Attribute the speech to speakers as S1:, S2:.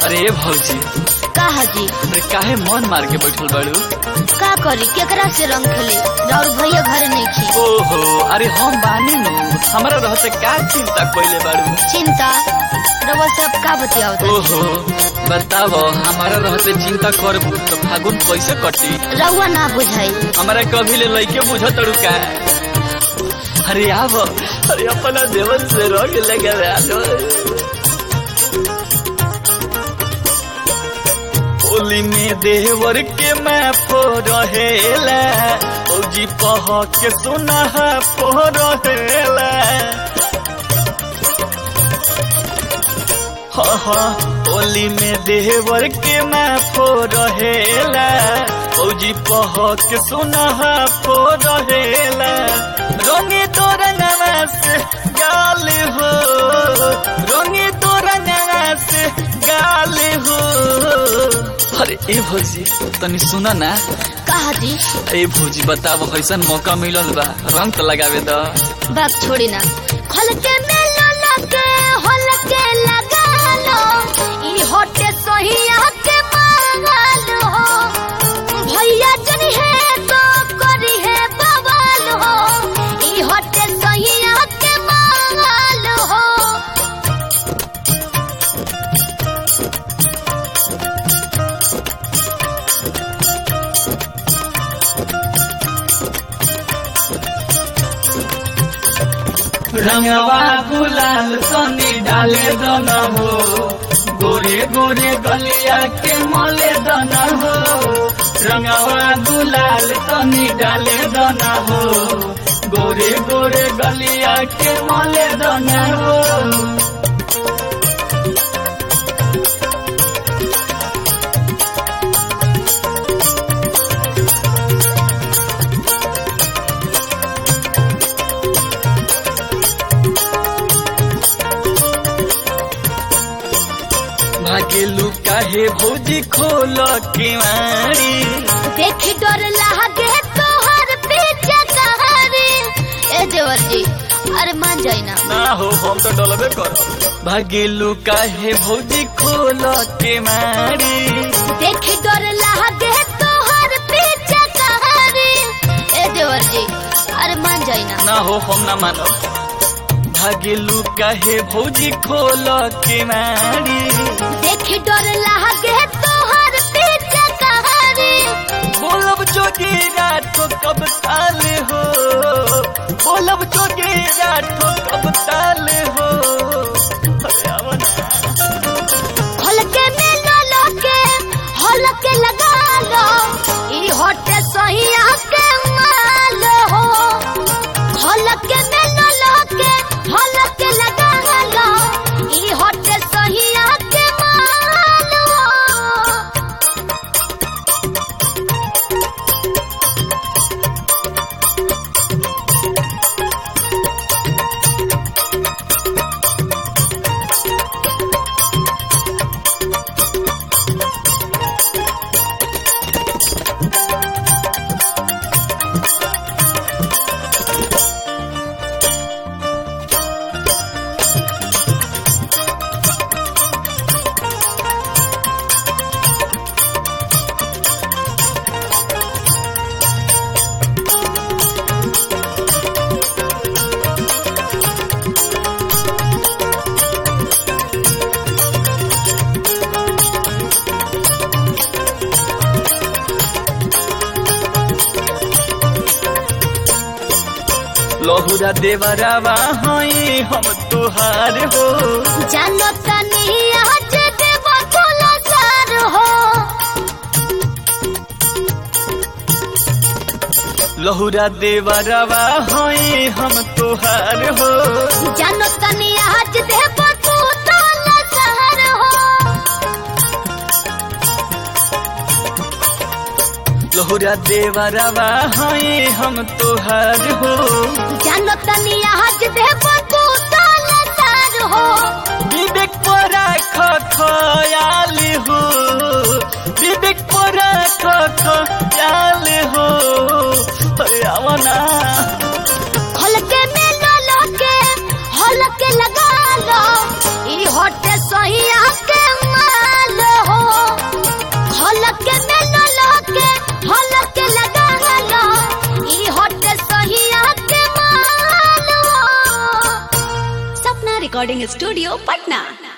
S1: अरे भौजी
S2: का हाजी
S1: अरे काहे मन मार के बैठल बाड़ू
S2: का करी केकरा से रंग खेली और भैया घरे नहीं खी
S1: ओहो अरे हम बानी नु हमरा रहते का चिंता कइले बाड़ू
S2: चिंता रवा सब का बतियाओ तनी?
S1: ओहो बताव हमारा रहते चिंता करबू तो फागुन कैसे कटी
S2: रउआ ना बुझाई
S1: हमारा कभी ले लइके बुझ तड़ू का अरे आव अरे अपना देवन से रंग लगे होली में देवर के मैं फो रहेला औजी पह के सुना फो रहेला हा हा होली में देवर के मैं फो रहेला औजी पह के सुना फो रहेला रंगे तो रंगवा से गाल हो रंगे तो रंगवा से गाल हो अरे ए भौजी तनी सुना ना
S2: का हाजी
S1: ए भौजी बताव कैसन मौका मिलल बा रंग तो लगावे द
S2: बात छोड़ी ना खल के मेलो लगे होल के लगा लो ई होटे सोहिया के मांगल हो भैया जन है तो करी है बवाल हो ई होटे सोहिया के मांगल हो
S1: रंगवा गुलाल तनी डाले दना हो गोरे गोरे गलिया के मले दना हो रंगवा गुलाल तनी डाले दना हो गोरे गोरे गलिया के मले दना हो भागेलू काहे भौजी खोल केवाड़ी
S2: देखी डर लागे तोहर पीछे कहारी ए देवर जी अरे मान जाई ना
S1: ना हो हम तो डलबे कर भागेलू काहे भौजी खोल केवाड़ी
S2: देखी डर लागे तोहर पीछे कहारी ए देवर जी अरे मान जाई ना
S1: ना हो हम ना मानो भागेलू काहे भौजी खोल केवाड़ी
S2: देखी डर लागे तोहर पीछे कहारी
S1: बोलब जोगी राठो कब ताल हो बोलब जोगी राठो कब ताल हो अरे आवा ना।
S2: खोल के मेलो लोके हॉल के लगा लो ई होटे सहिया के माल हो खोल के मेलो लोके हॉल के लगा लो ई होटे सहिया के माल हो
S1: लहुरा देवरावा हई हम तुहार हो
S2: जानो तनी आज देव कोला सार हो
S1: लहुरा देवरावा हई हम तुहार हो
S2: जानो तनी आज देव कोला सार हो
S1: लहुरा देवरावा हई हम तुहार हो
S2: जानो तनी आज देव कोला सार हो
S1: विवेक परा खयाल हो विवेक परा खयाल हो अरे आवा ना
S2: खोल के मेलो लोके हॉल के लगा लो ई होटे सहिया के माल
S3: रिकॉर्डिंग स्टूडियो पटना